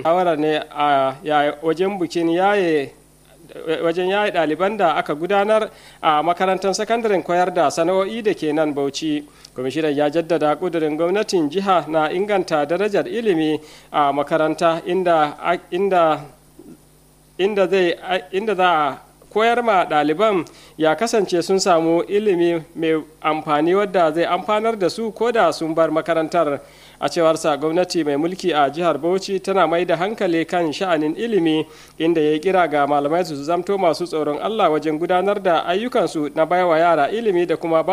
shawara ne a wajen bikin yaye wajen yaye ɗaliban da aka gudanar a makarantar sakandaren koyar da sana'o'i da ke nan bauchi kwamishinan ya jaddada ƙudurin gwamnatin jiha na inganta darajar ilimi a makaranta inda inda inda zai inda za a koyar ma ɗaliban ya kasance sun samu ilimi mai amfani wadda zai amfanar da su ko da sun bar makarantar a cewarsa gwamnati mai mulki a jihar bauchi tana mai da hankali kan sha'anin ilimi inda ya kira ga malamai su zamto masu tsoron allah wajen gudanar da ayyukansu na baiwa yara ilimi da kuma